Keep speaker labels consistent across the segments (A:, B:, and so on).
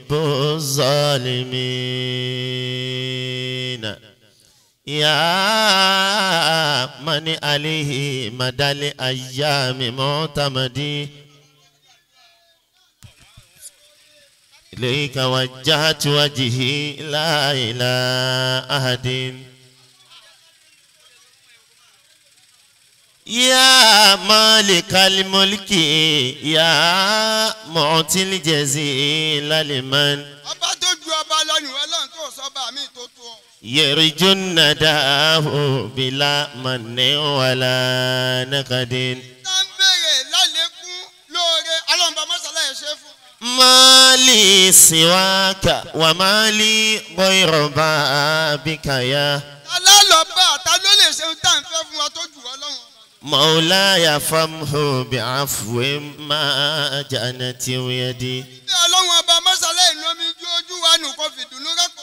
A: يحب الظالمين يا من عليه مدى الأيام معتمدي إليك وجهت وجهي لا إلى أحد يا مالك الملك يا معطي الجزيل لمن
B: ọba tó ju ọba lọ́nù ọlọ́run tó sọ́ba mi tó tó ọ.
A: يرجو النداه بلا من ولا نكد
B: tá ń béèrè lálẹ́kún lóore ọlọ́run bá mọ́sálá ẹ̀ ṣe fún.
A: ما لي سواك وما لي غير بابك يا
B: ta lálọ́ bá ta ló lè ṣe ohun tá à ń fẹ́ fún wa tó jù ọlọ́run.
A: مولاي فامه بعفو ما جنت يدي
B: bí ọlọ́run ọba mọ́sálá ìlú omi ju ojú wa nù kó fi dùnú rẹ́pọ̀.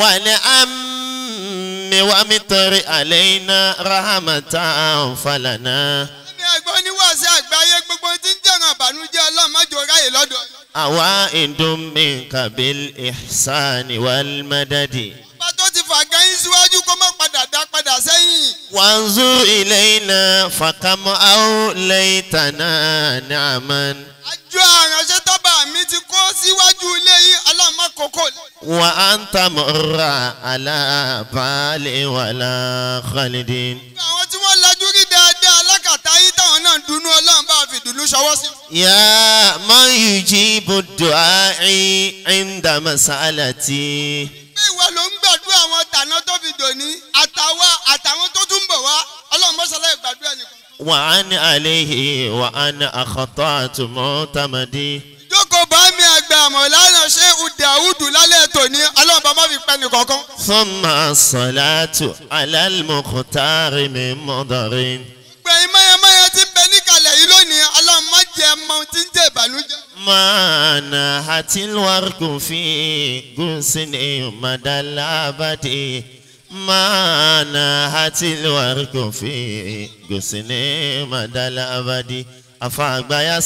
A: ونعم ومطر علينا رحمة فلنا
B: ẹni ẹgbẹ́ oníwàásí àgbáyé gbogbo tí ń jẹ̀ràn àbànújẹ́ ọlọ́run mọ́jọ ráyè lọ́dọ̀.
A: أوائد منك بالإحسان والمدد
B: ọba tó ti fà gan yín síwájú kó má padà dá padà sẹ́yìn.
A: وانظر إلينا فكم أوليتنا نعما
B: àjọ àránṣẹ́ tọ́ba mi ti kó síwájú ilé yín ọlọ́run má kókó.
A: وأنت مر على بال ولا خالد
B: àwọn tí wọ́n lajú rí dáadáa alákàtà yín táwọn náà ń dunnú ọlọ́run bá fi dùnnú ṣọwọ́ sí.
A: يا من يجيب الدعاء عند مسألتي
B: pé ìwọ ló ń gbàdúrà àwọn tàná tó fi dòní àtàwa àtàwọn tó tún bọ̀ wá ọlọ́run mọ́sálá ìgbàdúrà nìkan.
A: وعن عليه وأنا أخطأت معتمدي
B: jókòó bá mi àgbà mọ̀lánà ṣé udàwùdù lálẹ́ tòní ọlọ́run bá má fi pẹ́ nìkankan.
A: ثم الصلاة على المختار من مضر
B: gbẹ̀yìn mọ́yẹ́mọ́yẹ́ ti ń bẹ níkàlẹ̀ yìí lónìí ọlọ́run má jẹ́ mọ ohun tí ń jẹ́ ìbànújẹ́.
A: ما نهت الورق في غصن مدى الأبد ما نهت الورق في غصن مدى الأبد أفاق يا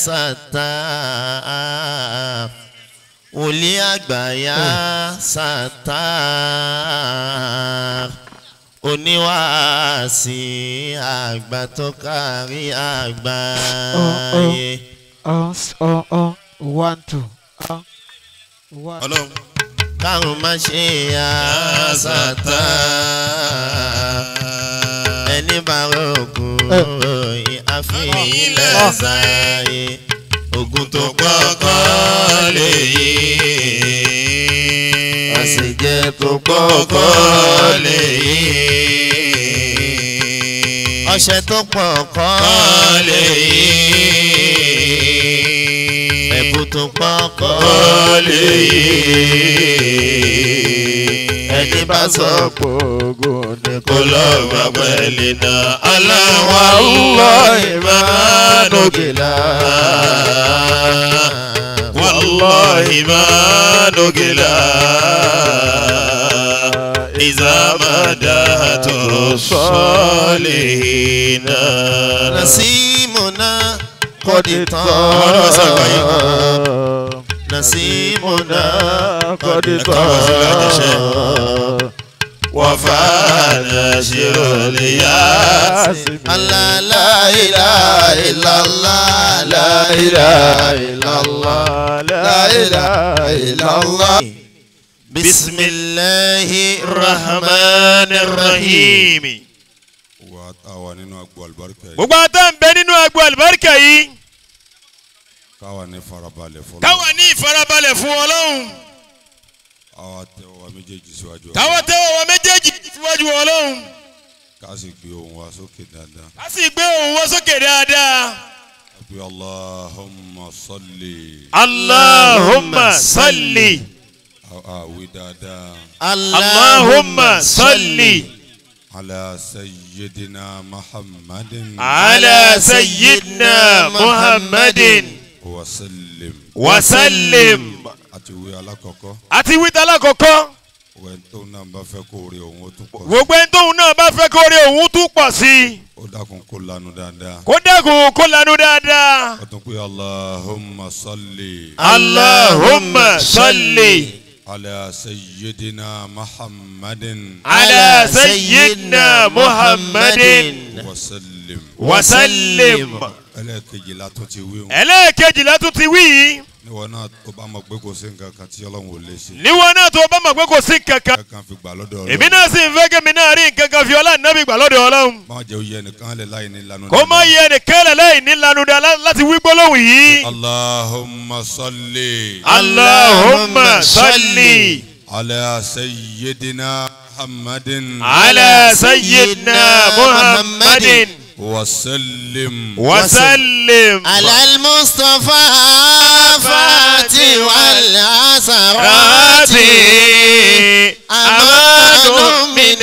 A: ستا ولي يا ستا oníwàásí àgbà tó kárí àgbáyé.
C: Uh, uh, uh, one, two. Uh, one.
D: ọlọ́run
A: káwọn má ṣe àṣàtà ẹni bá rògùn ròyìn àfihàn lẹ́sàáyé ogun tó pọ̀ kọ́ lè yí àṣejẹ tó pọ̀ kọ́ lè yí ọṣẹ tó pọ̀ kọ́ lè yí ẹ̀bùn tó pọ̀ kọ́ lè yí ẹni bá sọ
C: Gbogbo ni
A: kó lọ gbà pẹ̀lú náà aláwọ̀ àwùwọ̀ ìmánugìlá. والله ما نقلا إذا ما دهت الصالحين نسيمنا قد طار نسيمنا قد طار وفانا شر الياس الله لا إله إلا الله لا إله إلا الله لا إله إلا الله بسم الله الرحمن الرحيم
D: wa àwa nínú agbo àlùbáríkà yìí
E: gbogbo àtà ń bẹ nínú agbo àlùbáríkà yìí
D: káwa ní farabalẹ̀ fọlọ́
E: káwa ní ìfarabalẹ̀ fún ọlọ́run
D: àwa tẹ wa méjèèjì síwájú
E: káwa tẹ́wọ́ wa méjèèjì síwájú ọlọ́run
D: ká sì gbé ohùn wa sókè dáadáa
E: ká sì gbé òun wọ́n sókè dáadáa.
D: àbí allahumma salli
E: allahumma salli
D: àwí dáadáa
E: allahumma salli
D: ala sayyidina muhammadin
E: ala sayyidina muhammadin
D: wa sallim
E: wa sallim.
D: àti wí alákọ̀ọ́kọ́
E: àti wíta lákọ̀ọ́kọ́
D: wẹ́n tó náà bá fẹ́ kó rí òun ó tún pọ̀ sí
E: gbogbo ẹni tóun náà bá fẹ́ kó rí òun tún pọ̀ sí i
D: ó dákun kó lanu dáadáa
E: kó dẹ́kun kó lanu dáadáa.
D: ó tún pé allahumma salli
E: allahumma salli
D: ala sayyidina muhammadin
E: ala sayyidina muhammadin
D: wa sallim
E: wa sallim.
D: ẹlẹ́ẹ̀kejì la tún ti wí wọn
E: ẹlẹ́ẹ̀kejì la tún ti wí yìí
D: níwọ̀n náà tó bá mọ̀ pé kò sí nǹkan kan tí ọlọ́run ò lè ṣe
E: níwọ̀n náà tó bá mọ̀ pé kò sí kankan
D: kankan fi gbà lọ́dọ̀
E: èmi
D: ọlọ́run
E: náà sì ń fẹ́ kémi náà rí nǹkan kan fi ọlá nàbí gbà lọ́dọ̀ ọlọ́run
D: má jẹ́ oyè ẹnìkan lè láì ní lanu
E: kó má yẹ nìkan lẹ̀ láì ní lanu dá lá- láti wí gbólóhùn yìí.
D: allahumma salli
E: allahumma salli
D: ala sayyidina muhammadin
E: ala sayyidina muhammadin
D: wa sallim
E: wa sallim.
A: على المصطفى فاتي والعسرات
E: راتي أمان من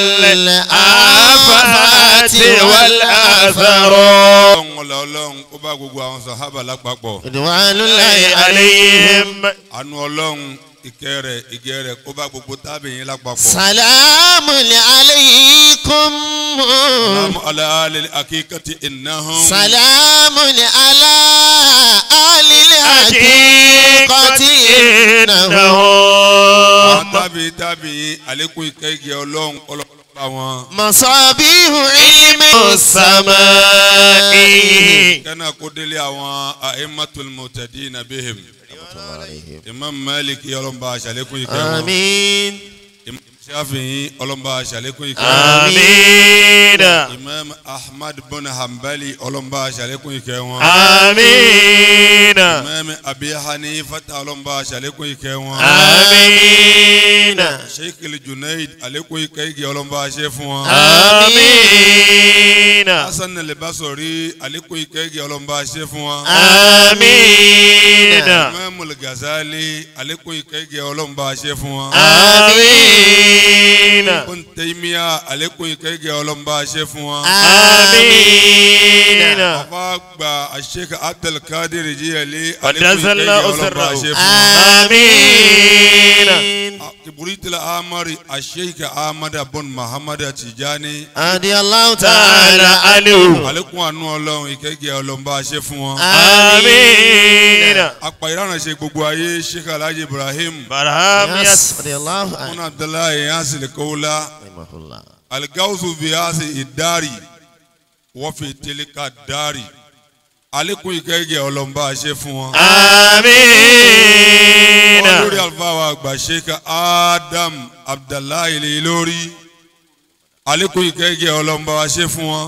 E: الآفات والآثار
D: ọlọ́run ọlá ọlọ́run kó bá gbogbo àwọn sàhábà lápapọ̀
A: رضوان الله
E: عليهم
D: àánú ọlọ́run ìkẹ́ rẹ̀ ìgẹ́ rẹ̀ kó bá gbogbo tábìyìn lápapọ̀.
A: سلام عليكم
D: salamu ala alil akikati innahum.
A: سلام على آل الحقيقة إنهم
D: àwọn tábìyìn tábìyìn àlékún ìkẹ́ ìgẹ́ ọlọ́run ọlọ́run bá wọn.
A: مصابيح علم السماء
E: السماء
D: kẹ́nà kó délé àwọn a'immatul muhtadina bihim. imam malik ọlọ́run bá aṣàlékún ìkẹ́ wọn.
A: آمين
D: imam shafi'i ọlọ́run bá aṣàlékún ìkẹ́ wọn.
E: آمين
D: imam ahmad bin hanbali ọlọ́run bá aṣàlékún ìkẹ́ wọn.
E: آمين
D: imam abi hanifata ọlọ́run bá aṣàlékún ìkẹ́ wọn.
E: آمين
D: sheikh junaid àlékún ìkẹ́ ìgẹ́ ọlọ́run bá aṣẹ fún wọn.
E: آمين
D: hasan al-basri àlékún ìkẹ́ ìgẹ́ ọlọ́run bá aṣẹ fún wọn.
E: آمين
D: imam al-ghazali àlékún ìkẹ́ ìgẹ́ ọlọ́run bá aṣẹ fún wọn.
E: آمين
D: ibn taymiya àlékún ìkẹ́ ìgẹ́ ọlọ́run bá aṣẹ fún wọn.
E: آمين
D: àfa gba sheikh abdulkadir jiyali
E: قدس
D: àlékún ìkẹ́ ìgẹ́
E: الله
D: ọlọ́run bá
E: سره
D: aṣẹ fún wọn.
E: آمين
D: كبريت الأمر الشيخ أحمد بن محمد تجاني
A: رضي الله
E: تعالى
A: تعالى
E: عنه
D: àlékún àánú ọlọ́run ìkẹ́gẹ́ ọlọ́run bá a ṣe fún wọn.
E: آمين
D: apá ìrànṣẹ́ gbogbo ayé sheikh alhaji ibrahim
E: برهام
A: يس
E: يس
A: رضي الله عنه
D: mun abdullahi yasil kowla
A: رحمه الله
D: algausu biyasi idari wọ́n fi tilika dari àlékún ìkẹ́gẹ́ ọlọ́run bá a ṣe fún wọn.
E: آمين
D: wọ́n lórí àlùfáà wa àgbà sheikh adam abdullahi lè lórí àlékún ìkẹ́gẹ́ ọlọ́run bá a ṣe fún wọn.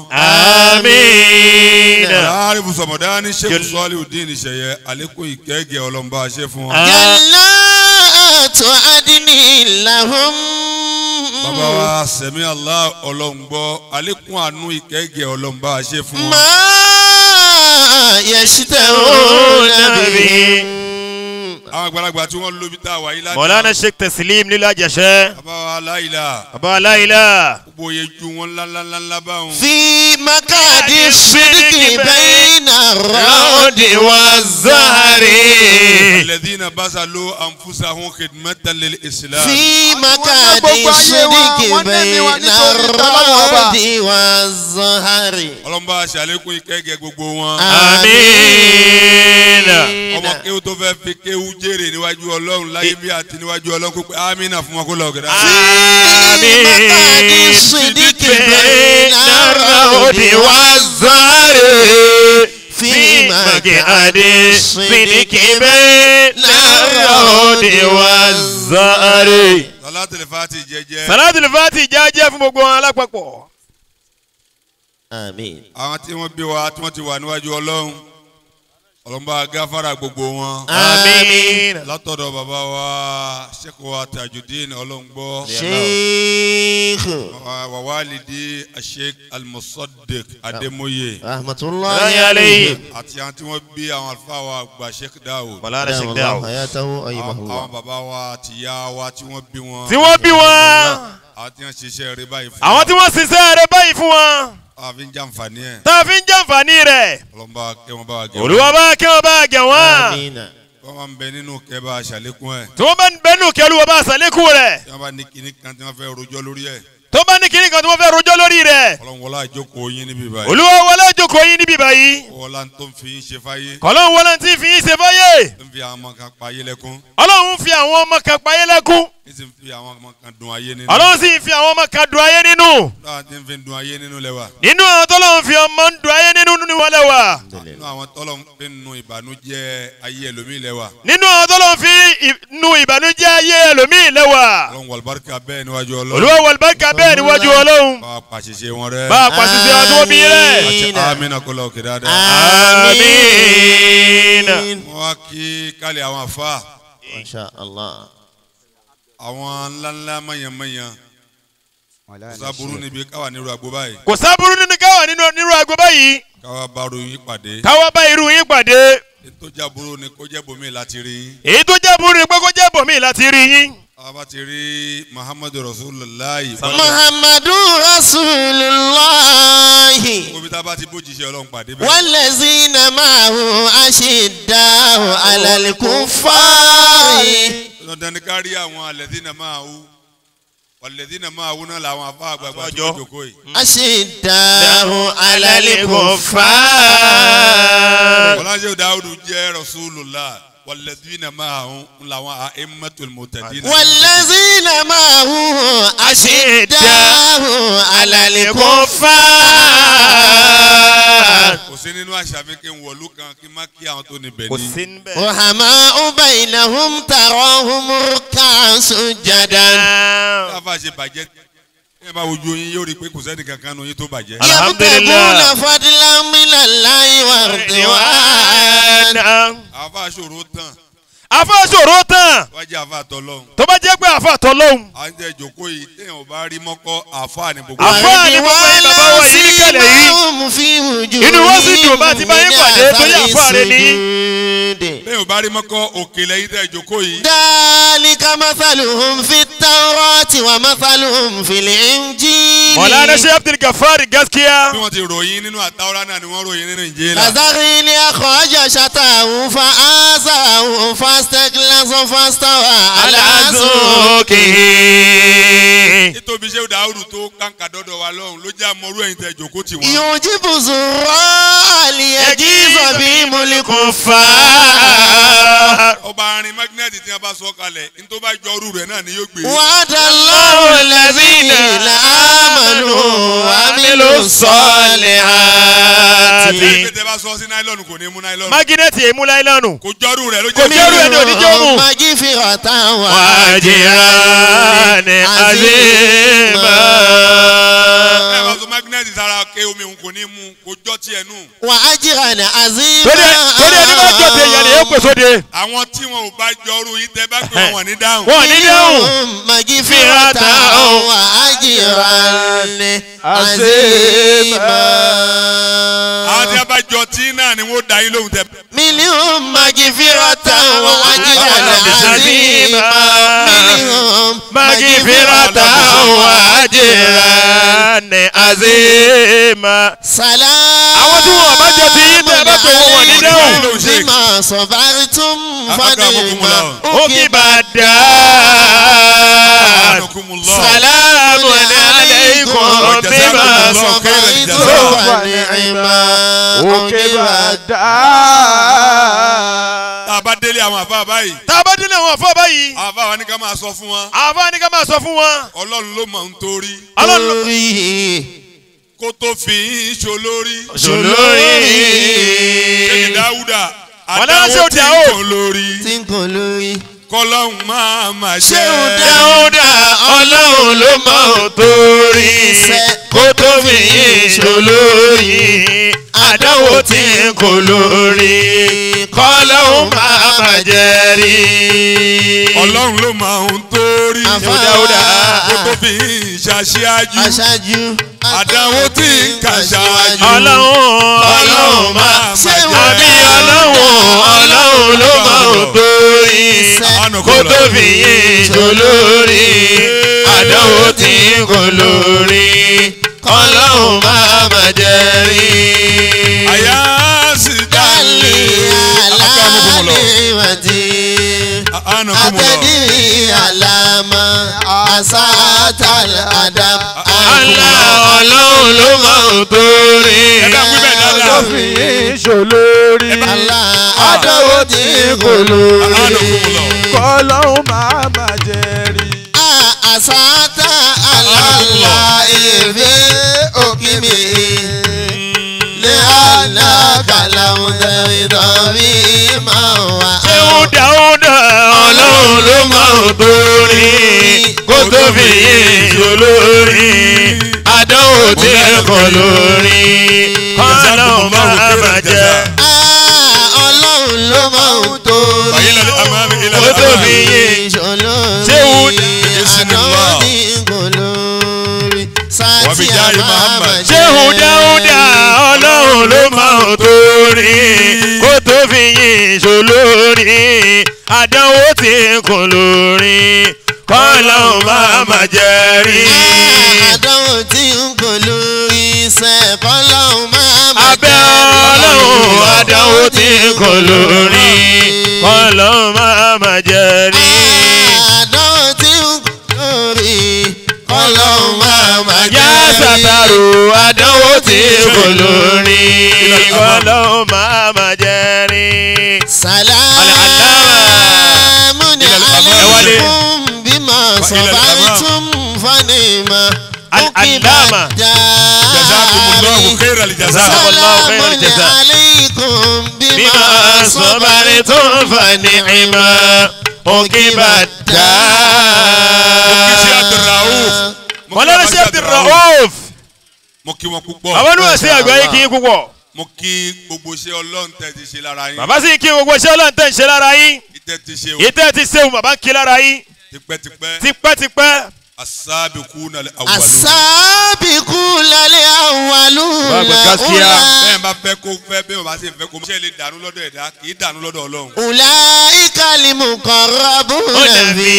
E: آمين
D: láàrin bùsọ̀mọ̀dá ní sheikh
E: Jal-
D: sọ́ọ́lì udin ìṣẹ̀yẹ àlékún ìkẹ́gẹ́ ọlọ́run bá a ṣe fún wọn.
A: جنات عدن لهم
D: bàbá wa sẹ̀mí allah ọlọ́ngbọ́ àlékún àánú ìkẹ́gẹ́ ọlọ́nba àṣẹ fún wọn.
A: ما يشتهون به
D: àwọn àgbàlagbà tí wọ́n lóbi tá a wà yí láti.
E: مولانا الشيخ تسليم لله جشا
D: bàbá wa láìla
E: أبا لا إله
D: gbogbo oyè ju wọn ńláńláńlá báwọn.
A: في مقعد الصدق بين
E: الرعد
A: الرعد
E: والزهر
D: الذين بذلوا أنفسهم خدمة للإسلام.
A: في مقعد
B: gbogbo ayé wa,
A: الصدق
B: wọ́n ní ẹ̀mí wa
A: بين
B: nítorí tọ́lọ́wọ́ ọba.
A: الرعد والزهر
D: ọlọ́nba àṣẹ àlékún ìkẹ́gẹ́ gbogbo wọn.
E: آمين
D: ọmọ kéwú tó fẹ́ fi kéwú jèrè níwájú ọlọ́run láyé bí àti níwájú ọlọ́run kó pé amínà fún wọn kó lọ gẹ̀dá.
A: في مقعد الصدق بين الرعد
E: والزهر
A: في
E: مقعد
A: مقعد
E: الصدق
A: الصدق
E: بين الرعد والزهر
D: Salatul Fati jẹ́jẹ́.
E: صلاة الفاتحة جاجة fún gbogbo wọn alápapọ̀.
A: آمين
D: àwọn tí wọ́n bí wa tí wọ́n ti wà níwájú ọlọ́run ọlọ́mọba gáfárà gbogbo wọn.
E: آمين
D: látọ̀dọ̀ bàbá wa sheikh wa tajudeen ọlọ́ngbọ́
A: شيخ
D: wàwálìdí sheikh almusaddiq ademoye
A: رحمة الله
E: الله
A: عليه
E: عليه
D: àti àwọn tí wọ́n bí àwọn àlùfáà wa àgbà sheikh dawud
E: مولانا
A: دام
E: الشيخ
A: الله
E: داو
A: حياته أيمه
D: àwọn
A: الله
D: àwọn bàbá wa tìyá wa tí wọ́n bí wọn
E: tí wọ́n bí wọn
D: àwọn tí wọ́n ṣiṣẹ́ rẹ báyìí fún
E: àwọn tí wọ́n ṣiṣẹ́ rẹ báyìí fún wọn
D: àwọn fi ń jàǹfààní ẹ̀
E: tá a fi ń jàǹfààní rẹ̀
D: ọlọ́mọba kẹ́ wọn bá wa gẹ̀ wọ́n.
E: olúwa bá kí wọ́n bá gẹ̀ wọ́n
A: آمين
D: wọ́n máa ń bẹ nínú kẹba àṣàlékún ẹ̀
E: tí wọ́n bá ń bẹnu kẹlu wọn bá sàlékún rẹ̀
D: tí wọ́n bá ní kinní kan tí wọ́n fẹ́ rojọ́ lórí ẹ̀
E: tó bá ní kíní kan tí wọ́n fẹ́ rojọ́ lórí rẹ̀
D: ọlọ́run wọlé àjókòó yín níbí báyìí
E: olúwa wọlé jókòó yín níbí báyìí
D: wọlá tó ń fi yín ṣe fáyé
E: kọ́lọ́n wọlé tí fi yín ṣe fáyé
D: tó ń fi àwọn ọmọ kan pa ayé lẹ́kún
E: ọlọ́run fi àwọn ọmọ kan payé lẹ́kún
D: ní sì ń fi àwọn ọmọ kan dùn ayé nínú
E: ọlọ́run sì fi àwọn ọmọ kan dùn ayé nínú
D: láwọn tí ń fi dùn ayé nínú lẹ́wà
E: nínú àwọn tọ́lọ́run fi ọmọ ń dùn ayé nínú nínú wọn lẹ́wà
D: nínú àwọn tọ́lọ̀ ń fi nu ìbànújẹ́ ayé ẹlòmíì lẹ́wà
E: nínú àwọn tọ́lọ́run fi ì- nu ìbànújẹ́ ayé ẹlòmíì lẹ́wà
D: ọlọ́run wàlúbáríkà bẹ́ẹ̀ níwájú ọlọ́run
E: olúwa wàlúbáríkà bẹ́ẹ̀ níwájú ọlọ́run
D: bá a pàṣẹṣe wọn rẹ
E: bá a pàṣẹ sí ọdún omi rẹ̀
D: àti amínà kó lọ òkè dáadáa
E: àmín.
D: wọ́n wá kí kálí àwọn àfa
A: Masha Allah.
D: àwọn ńláńlá mọ̀yànmọ̀yàn kò sábúrú níbi káwa nírú àgbo báyìí
E: kò sábúrú nínú káwà nínú nírú àgbo báyìí
D: káwa bá ròyìn pàdé
E: káwá bá irú yín pàdé
D: ètò jábúrú ni kó jẹ́ bomi láti rí yín
E: èyí tó jẹ́ burú ni pé kó jẹ́ bòmí láti rí yín.
D: a bá ti rí muhammadu rasulillah
A: Muhammadu Rasulullahi.
D: kóbi tá a bá ti bójì ṣe ọlọ́run pàdé bẹ́ẹ̀
A: والذين معه أشداء على الكفار
D: dandan ni ká rí àwọn alẹ́dínà máa wú alẹ́dínà máa wú náà làwọn afá àgbààgbà tó
E: Àjọ.
D: jókòó yìí
A: أشداء على الكفار
D: wọláṣẹ́ dáúdù jẹ́ rasulillah walẹ́dínà máa wú làwọn a'immatul mu'tadin
A: والذين معه أشداء على الكفار
D: kò sí nínú àṣà mi kí n wọ̀lú kan kí n má kí àwọn tó níbẹ̀ ní.
E: níbẹ̀.
A: رحماء بينهم تراهم ركعا سجدا
D: káfá ṣe bàjẹ́ ẹ bá wojú yín yóò rí i pé kò sẹ́ni kankan nu yín tó bàjẹ́.
E: Alhamdulillah.
A: يبتغون فضلا من الله ورضوانا
D: àfa ṣòro tán
E: afa sọ̀rọ̀ tán
D: wájú àfa tọlọ́hún.
E: tó bá jẹ́ pé afa tọ́ lóhùn.
D: à ń jẹ́ ìjókòó yìí téèyàn ò bá rí mọ́kọ́ àfa ní gbogbo.
E: Àfa- Àfáà ni gbogbo yín bàbá wa yìí níkàlẹ̀ yìí. Inú wọn sì dùn bá ti bá yín pàdé torí àfáà rẹ ní.
D: téèyàn ò bá rí mọ́kọ́ òkè lẹ́yìn tẹ́ ìjókòó yìí.
A: ذلك مثلهم في التوراة ومثلهم في الإنجيل
E: mọ̀lánà ṣe abdul gafari gaskiya.
D: bí wọ́n ti ròyìn nínú àtàwọn náà ni wọ́n ròyìn nínú ìjìnlá.
A: كزرع أخرج شطاه فآزره فاستغلظ فاستوى على سوقه
D: nítorí ṣé dàrú tó kàǹkà dọ́dọ̀ wa lọ́hùn ló jẹ́ àmọ́rú ẹ̀yìn tẹ́ ìjókòó tì wọ́n.
A: يعجب زراع ليجيز بهم الكفار
D: ọba arin magnẹ́tì tí wọ́n bá sọ kalẹ̀ ní tó bá jọ ọrú rẹ̀ náà ni yóò gbé.
A: وعد الله الذين آمنوا وعملوا الصالحات
D: lẹ́yìn pé tẹ́ bá sọ sí náílọ́ọ̀nù kò ní mú náílọ́ọ̀nù.
E: mágínẹ́tì èmú láìlánu.
D: kò jọrú rẹ̀ ló
E: Kò
D: jẹ́
E: jọrú ẹ̀ ní oníjọ́ mú.
A: مغفرة
E: wàjìrán àzìmá.
D: ẹ bá sọ magnẹ́tì sára ké omi òun kò ní mú kò jọ tiẹ̀ nù.
A: وأجرا
E: torí
A: عظيما
E: ẹ torí ẹni bá jọ tẹ ìyàlẹ̀ yóò pèsè òde.
D: àwọn tí wọn ò bá jọrú yìí tẹ́ bá pè wọ́n wọ́n ní dáhùn.
E: wọn ò ní dáhùn.
A: مغفرة وأجرا عظيما
D: àwọn tí a bá jọ tí náà ni wọ́n da yín lóhùn tẹ́.
A: منهم مغفرة وأجرا عظيما منهم
E: magifirata wàjìrán àzìmá.
A: سلام
E: Àwọn tí wọn bá jọ ti yín tẹ́ ẹ bá pè wọ́n wọ́n ní dáhùn.
A: بما صبرتم
D: Akramakumullah.
A: فنعم
E: òkè bá dá.
D: Akramakumullah.
E: salamu alaykum bímá
A: صبرتم ونعم
C: òkè bá dá.
D: tá a bá délé àwọn àfa báyìí
E: tá a bá délé àwọn afọ báyìí
D: àfa wa ní ká máa sọ fún wọn
E: àfa ni ká máa sọ fún wọn.
D: ọlọ́run ló mọ̀ ń torí
E: Ọlọ́run ló-
A: lórí
D: kó tó fi yín ṣolórí.
E: Ṣolórí.
D: ṣèyí dáúdà
E: Wọ́n náà ṣe
D: àtàwọn tí
E: òdà
D: ń
E: o.
D: kàn lórí
A: tí ń kàn lórí.
D: kọlọ́hún máa máa ṣe.
A: Ṣé ò dá
E: dáúdà ọlọ́run ló mọ̀ ọ́ torí kó tó fi yín ṣolórí àdánwò tí ń kò lórí kọ́lọ́hún máa má jẹ́ rí.
D: ọlọ́run ló máa ń torí
A: Àfa
E: Dáúdà.
D: kó tó fi yín ṣaṣíájú.
A: aṣáájú.
D: àdánwò tí ń kà ṣáájú.
E: ọlọ́run ọlọ́run máa
A: Ṣé ò
E: àbí
A: dá
E: ọlọ́run ọlọ́run ló mọ̀ ọ́ torí kó tó fi yín ṣolórí àdánwò tí ń kò lórí kọ́lọ́hún máa má jẹ́ rí.
D: àyà sì dálé.
A: Dálé kalimati
D: anakumulọ
A: atadiri alama asatal adam.
E: Allah ọlọ́run ló máa ń torí.
D: ẹ bá wí bẹ́ẹ̀ dáadáa.
C: tó fi yín ṣòlórí.
A: Allah adáwó tí kò lórí.
D: anakumulọ
C: kọ́lọ́hún máa má jẹ́ rí.
A: asata alala efe okimi le ana kalamu tẹ̀wé máa wà.
E: ṣéun dáúdà ọlọ́run ló máa ń torí. kó tó fi yín ṣolórí. àdánwò tí ẹ kọ lórí. kọ́lọ́hún máa má jẹ́.
A: Ah, ọlọ́run ló máa ń tó
D: bàyí lálẹ́ àmàmì
E: kó
D: ìlànà
E: tó fi
D: àmàmì.
E: yín.
A: ìṣòro
E: Ṣéun
A: àdánwò ní kò lórí
D: Wàbí
A: sátì
D: jáde
A: àmàmà
D: Muhammad.
E: ṣéun dáúdà ọlọ́run ló máa ń torí. kó tó fi yín ṣolórí. àdánwò tí kò lórí. kọ́lọ́hún máa má jẹ́ rí.
A: àdánwò tí ń kò lórí iṣẹ́ kọ́lọ́hún máa má
E: abẹ́ ọlọ́run àdánwò tí kò lórí ọlọ́run máa ma jẹ́ rí.
A: àdánwò tí ń kò lórí kọ́lọ́hún máa má
E: yá
A: jẹ́ rí.
E: sàtàrò àdánwò tí kò lórí ọlọ́run máa ma jẹ́ rí.
A: Salamun alaykum bima sabartum fanima.
E: Al-Allama.
D: jazakumullahu khairal jaza.
E: Jazakumullahu khairal
A: Salamun
E: jaza.
A: alaykum
E: bímọ
A: bima
E: sọ́bàrì tó ń fa ní ìmọ̀ òkè bá dá.
D: Kìsì Abdulrauf. Mo kí
E: mọ̀lẹ́rẹ́ sí Abdulrauf.
D: mo kí wọn púpọ̀.
E: bàbá ní wọ́n sí àgbáyé kí n púpọ̀.
D: mo kí gbogbo iṣẹ́ ọlọ́run tẹ́ ti ṣe lára yín.
E: bàbá sì kí gbogbo iṣẹ́ ọlọ́run tẹ̀ ń ṣe lára yín.
D: ìtẹ́ ti ṣe o
E: ìtẹ́ ti ṣeun bàbá ń kí lára yín.
D: tipẹ́tipẹ́.
E: tipẹ́tipẹ́.
D: asábìkú nàlẹ́ awàlú.
A: Asabiqun lal awwalun
E: Bàbá gaskiya.
D: bẹ́ẹ̀ bá fẹ́ kó fẹ́ bẹ́ẹ̀ bá sì fẹ́ kó ṣe lè dànù lọ́dọ̀ ẹ̀dá kì í dànù lọ́dọ̀ ọlọ́run.
A: Ulaika al-muqarrabuna fi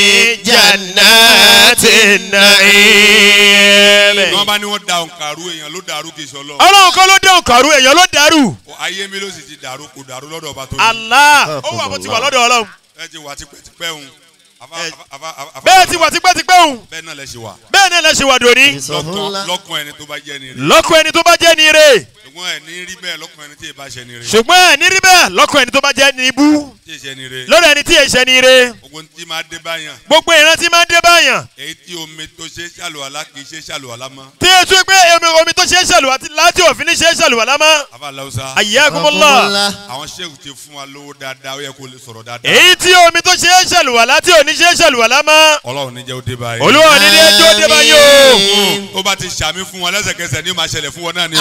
E: jannati
A: jannatin
E: na'im.
D: bí wọ́n bá ní wọ́n da òǹkàrú èèyàn ló dàrú kì í ṣe ọlọ́run.
E: ọlọ́run kọ́ ló dé òǹkàrú èèyàn ló dàrú.
D: ayé mi ló sì ti dàrú kò dàrú lọ́dọ̀ ọba tó ní.
E: Allah ó wà bó ti wà lọ́dọ̀ ọlọ́run.
D: ẹ ti wà tipẹ́tipẹ́ òun. Afa- afa- afa- afa-
E: bẹ́ẹ̀ ti wà tipẹ́tipẹ́ òun.
D: bẹ́ẹ̀ náà lẹ ṣe wà.
E: bẹ́ẹ̀ náà lẹ ṣe wà dòní.
D: lọ́kàn lọ́kàn ẹni tó bá jẹ́ ni rè.
E: lọ́kọ̀ ẹni tó bá jẹ́ ni ire.
D: ṣùgbọ́n ẹ̀ ní rí bẹ́ẹ̀ lọ́kàn ẹni tí ì bá ṣe ni rè.
E: ṣùgbọ́n ẹ̀ ní rí bẹ́ẹ̀ lọ́kọ̀ ẹni tó bá jẹ́ ni ibú.
D: tí ì ṣe ni rè.
E: lọ́dọ̀ ẹni tí èṣẹ́ ni ire.
D: gbogbo ní tí máa dé báyàn.
E: gbogbo ìran tí máa ń dé báyàn.
D: èyí tí omi tó ṣe ṣàlùwàlá kì í ṣe ṣàlùwàlá mọ́.
E: tí o tún pé omi omi tó ṣe é ṣàlùwà tí láti òfin ní ṣe é ṣàlùwà lámọ́.
D: afa lausa.
E: ayyakumullah.
D: àwọn sẹ́wù ti fún wa lówó dáadáa ó yẹ kó lè sọ̀rọ̀ dáadáa.
E: èyí tí omi tó ṣe é ṣàlùwà láti òní ṣe é ṣàlùwà lámọ́.
D: ọlọ́run ní jẹ́ ó dé báyìí.
E: olúwa ní ní ẹjọ́ dé báyìí o.
D: ó bá ti ṣàmì fún wọn lẹ́sẹ̀kẹsẹ̀ ní ó máa ṣẹlẹ̀ fún wọn náà ni.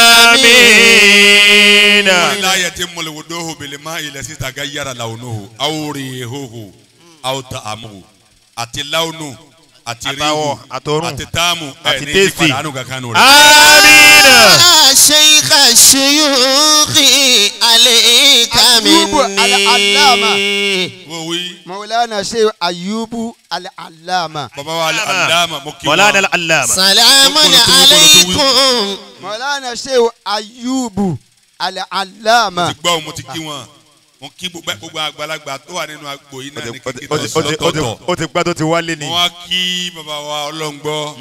E: amiina.
D: wọ́n ní láyé tí mo lè wo dóhùn bèlè má ilẹ̀ síta ká yára làwọn hù àwòrán ìhòhò àwòtà àmù àti láwùnù àti
E: Àtàwọ̀,
D: ríhù
E: àtòrùn,
D: àti táàmù
E: àti
D: ẹ̀ ní
E: tẹ́sì.
D: ìpadà àánú kankan nù rẹ̀.
E: amiina.
A: شيخ الشيوخ عليك
B: أيوب العلامة.
A: مني
D: wọ́n wí
B: Maulana Sheikh Ayubu Al-Allama.
D: bàbá wa aláàmà mo kí
E: mọ̀lánà
D: wọn.
E: alama.
A: سلام عليكم
B: Maulana Sheikh Ayubu Al-Allama.
D: ti gbọ́ mo ti kí wọn mo kí gbogbo gbogbo àgbàlagbà tó wà nínú agbo yìí náà ní kíkí náà lọ́tọ̀ọ̀tọ̀.
E: ó ti gbá tó ti wálé ni.
D: mo wá kí bàbá wa ọlọ́ngbọ́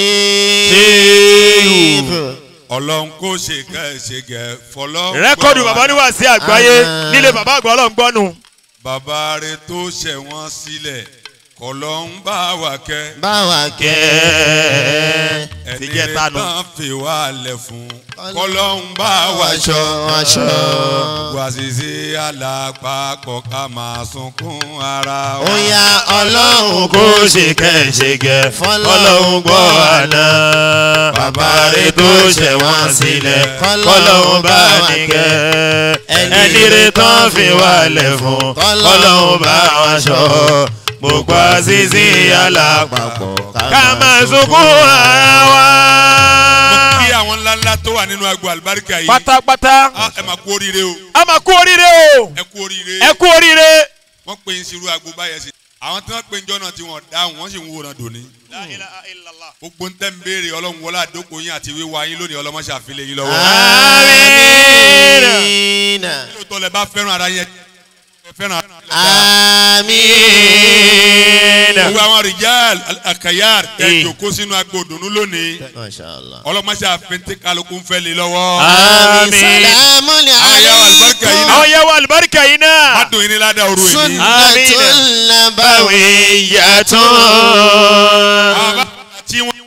A: شيخ
D: ọlọ́run kò ṣe kẹ́ ẹ̀ ṣe gẹ̀ fọlọ́.
E: rẹ́kọ̀dù bàbá níwá sí àgbáyé
A: Ah.
E: nílé bàbá àgbà ọlọ́ngbọ́nù.
D: bàbá rẹ tó ṣẹ̀ wọ́n sílẹ̀ kọlọ́ ń bá wa kẹ́.
A: báwa kẹ́
D: ẹni
E: ti jẹ́
D: rẹ
E: tánu.
D: tán fi wá lẹ̀ fún kọlọ́ ń bá wa
A: aṣọ aṣọ.
D: wá ṣiṣe alápapọ̀ ká máa sunkún ara wa.
A: ó yá ọlọ́run
E: kó ṣe kẹ́ṣẹ́gẹ́ fọlọ́hún gbọ́ àná. bàbá rẹ̀ tó ṣẹ̀ wọ́n sílẹ̀ kọ́lọ́hún bá nìkẹ́. ẹni rẹ̀ tán fi wálẹ̀ fún kọ́lọ́hún bá wọn ṣọ́. gbogbo àṣìṣe alápapọ̀ ká máa sunkún ara wa.
D: mo kí àwọn ńláńlá tó wà nínú agbo àlùbáríkà yìí.
E: pátápátá
D: Ah, ẹ máa kú oríire o
E: a máa kú oríire o
D: ẹ kú oríire.
E: ẹ kú oríire.
D: wọ́n pe ìṣirò agbo báyẹn sí. àwọn tí wọ́n pe ìjọ náà tí wọ́n dáhùn wọ́n sì ń wòran dòní. gbogbo ń tẹ́ ń béèrè ọlọ́run wọlé àdókò yín àti wíwá yín lónìí ọlọ́mọṣẹ́ àfilẹ̀ yín lọ́wọ́.
E: Àmín.
A: Àmín.
D: lóòótọ́ lẹ bá fẹ́ràn ara yẹn fẹ́ràn.
A: àmín.
D: gbogbo àwọn rìjàl àkàyàr ẹ
E: Eh.
D: jòkó sínú agbódùnú lónìí
A: masha allah.
D: ọlọ́mọṣẹ́ àfẹ́ntẹ́ kálukú ń fẹ́ lé lọ́wọ́.
A: àmín.
E: Àmín.
A: salamu
D: Àyà àlùbáríkà yìí
A: alaykum.
D: náà.
E: àwọn yẹn wọ àlùbáríkà yìí
D: má
E: náà.
D: dùn yín ní ládàá òru yìí.
A: sunnatul nabawi.
E: Bawiyatun.
D: àwọn bá tí wọ́n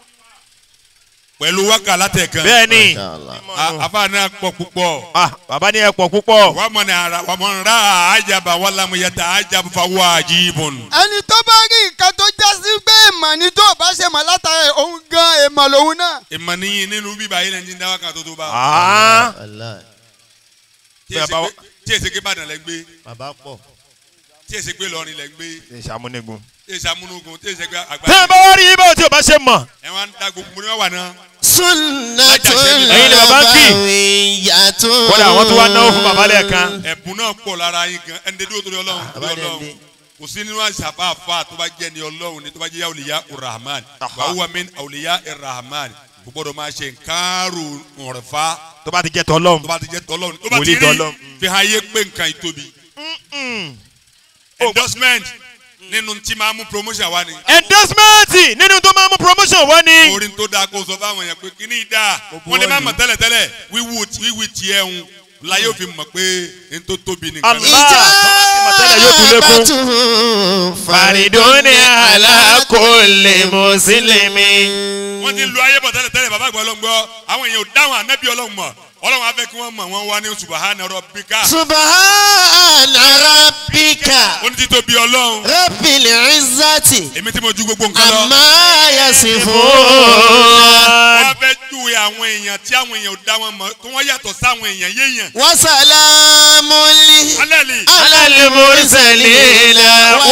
D: pẹ̀lú wákà látẹ̀kan.
E: bẹ́ẹ̀ni
A: masha allah.
D: A- àfa náà pọ̀ púpọ̀.
E: ah bàbá ni ẹ pọ̀ púpọ̀.
D: wà á mọ̀ ní ara wà á mọ̀ ní ra àjàbá wà lámú yàtà àjàbá fa wájibun.
B: ẹni tó bá rí nǹkan tó já sí pé èèmọ̀ ni tó o bá ṣe mọ̀ látara ẹ̀, òun gan èèmọ̀ lòun náà.
D: ìmọ̀ níyìn nínú bíbá yìí lẹ́yìn dáwà kan tó tó bá.
E: ah
A: Allah.
D: tí èsì
E: bàbá-
D: pé- tí èsì pé Ìbàdàn lẹ gbé
A: bàbá pọ̀.
D: tí èsì pé Ìlọrin lẹ gbé
E: ìṣàmúnigun.
D: tí èsì amúnúgun tí èsì pé
E: tẹ́ ẹ
D: àgbà.
E: bá wá rí ibà tí o bá ṣe mọ̀.
D: ẹ wá ń da gbogbo ní wọ́n wà náà.
A: sunnatul
E: Ẹ̀yin ni bàbá ń kì.
A: nabawiyatun.
E: kódà àwọn tó wá náwó fún bàbá lẹ́ẹ̀kan.
D: ẹ̀bùn náà pọ̀ lára yín gan ẹni dédé òtò ọlọ́run
A: bàbá
D: torí
A: dẹ̀
D: ọlọ́run
A: dé.
D: kò sí nínú àṣàbà àfa tó bá jẹ́ ni ọlọ́run ni tó bá jẹ́ awliya urahman
E: Aha.
D: wa huwa min awliya irahman kò gbọ́dọ̀ máa ṣe nkáàrò ọ̀rẹ́fà
E: tó bá ti jẹ́ tọ́lọ́m.
D: tó bá ti jẹ́ tọ́lọ́run tó bá
E: Wòlíì
D: ti rí
E: tọ́lọ́run.
D: fi hàn yé pé nǹkan ìtóbi endorsement nínú tí máa mú promotion wá ni
E: endorsement nínú tó máa mú promotion wá ní.
D: orin tó dáa kó sọ fáwọn èèyàn pé kíní dáa wọ́n lè má mọ̀ tẹ́lẹ̀tẹ́lẹ̀ wíwú wíwú tiẹ̀ ń láyé òfin mọ̀ pé n tó tóbi nìkan
E: Allah. tọ́lá ti mọ̀ tẹ́lẹ̀ yóò tún lékún.
A: Ijabatu
E: fariduni ala kulli muslimin.
D: wọ́n ti lu ayé bọ̀ tẹ́lẹ̀ tẹ́lẹ̀ bàbá àgbà ọlọ́run gbọ́ àwọn èèyàn ò dáhùn ànábì ọlọ́run mọ̀ ọlọ́run á fẹ́ kí wọ́n mọ̀ wọ́n wá ní subahana rabbika
A: subhana rabbika
D: ó ní títóbi ọlọ́run
A: rabbil izzati
D: èmi tí mo ju gbogbo nǹkan lọ
A: amma yasifun.
D: wọ́n fẹ́ júwe àwọn èèyàn tí àwọn èèyàn ò dá wọn mọ̀ tó wọ́n yàtọ̀ sáwọn èèyàn yéèyàn
A: wa salamun li
D: alẹ́ lè
A: ala al-mursalin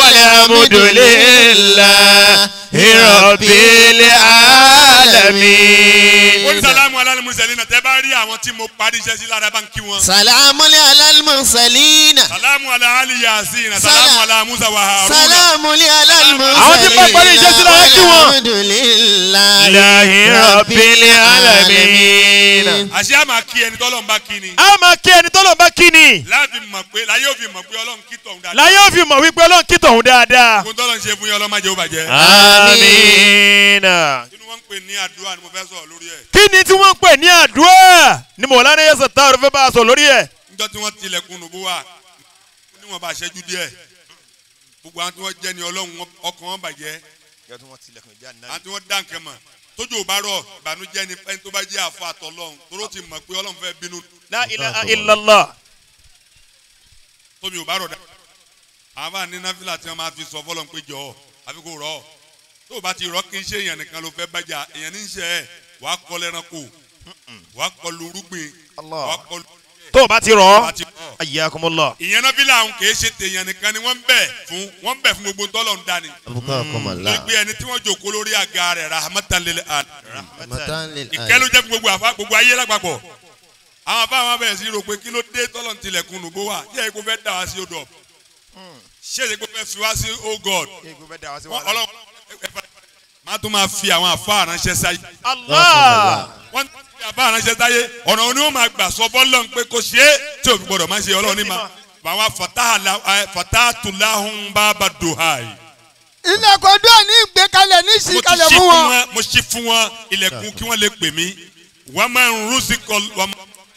A: walhamdulillahi rabbil alamin.
D: ó ní sàlámù alálẹ́ mursali náà tẹ́ bá rí àwọn tí mo parí iṣẹ́ sí lára bá ń kí wọn
A: salamun ala al-mursalin.
D: sàlámù alẹ́ ali yasin
A: Sala-
D: sàlámù alẹ́ musa wa haruna
A: salamu li ala al-mursalin.
E: Àwọn tí bá parí iṣẹ́ sí lára kí wọn.
A: walhamdulillahi
E: Ilahi rabbil alamin.
D: àṣẹ àmà kí ẹni tọ́lọ́ ń bá kí ni
E: a máa kí ẹni tọ́lọ́ bá kí ni.
D: láàfin mọ̀ pé láyé òfin mọ̀ pé ọlọ́run kí tọ̀hún dáadáa
E: láyé òfin mọ̀ wípé ọlọ́run kí tọ̀hún dáadáa.
D: kó tọ́lọ́ ń ṣe fún yín ọlọ́run má jẹ́ ó bàjẹ́
E: amiina.
D: inú wọn ń pè ní àdúrà ni mo fẹ́ sọ̀rọ̀ lórí ẹ̀
E: kí ni tí wọ́n ń pè ní àdúrà ni mọ̀lánà yẹn sọ̀tà ọ̀rọ̀ fẹ́ bá a sọ lórí ẹ̀.
D: níjọ́ tí wọ́n tilẹ̀kùn nùbú wa níwọ̀n bá ṣẹ́jú díẹ̀ gbogbo àwọn tí wọ́n jẹ́ ni ọlọ́run wọn- ọkàn wọn bàjẹ́ àwọn tí wọ́n dá nǹkan mọ̀ tójú ò bá rọ̀ ìbànújẹ́ ni ẹni tó bá jẹ́ àfọ àtọ̀lọ́run toró ti mọ̀ pé ọlọ́run fẹ́ bínú
E: la ilaha illallah.
D: tómi ò bá rọ̀ dá àwọn bá ní náfìlà tí wọ́n máa fi sọ fọlọ́n pé jọ àfi kò rọ̀ tó o bá ti rọ̀ kí n ṣe èèyàn nìkan ló fẹ́ bàjá èèyàn ní í ṣe ẹ̀ wàá kọ́ lẹ́ranko wàá kọ́ lurúgbìn wàá kọ́
E: tó o bá ti rọ̀
D: wàá
E: ọ́.
D: ti rọ̀
E: ayyakumullah.
D: ìyẹn náfìlà àwọn kì í ṣe tèèyàn nìkan ni wọ́n ń bẹ̀ fún wọ́n ń bẹ̀ fún gbogbo tọ́lọ̀ ń dání
A: abukakumala.
D: gbé ẹni tí wọ́n jòkó lórí àga rẹ̀ rahmatan lil alamin
A: matan lil
D: ìkẹ́ ló jẹ́ fún gbogbo àfa gbogbo ayé lápapọ̀ àwọn àfa àwọn abẹ́rẹ́ sí rò pé kí ló dé tọ́lọ̀ ń tilẹ̀kùn nùbó wa yẹ́ kó fẹ́ dà wá sí odò ṣé èyí kó fẹ́ fi wá sí oh god Wọ́n- ọlọ́run máa tún máa fi àwọn àfa àránṣẹ́ sáyé
E: allah.
D: wọ́n ti fi àfa àránṣẹ́ sáyé ọ̀nà òní ó máa gbà sọ fọ́lọ́n pé kò ṣe é tí òfin gbọ́dọ̀ máa ṣe ọlọ́run ní ma àwọn fatatulahun baba duhai
B: ilẹ̀kùn ọdún ní ìgbékalẹ̀ ní
D: mo ti
B: ìsìnkalẹ̀
D: ṣí
B: fún
D: fún
B: wọn.
D: wọn mo ṣí fún wọn ilẹ̀kùn kí wọ́n lè pè mí wọ́n máa ń rúsí kọ wọ́n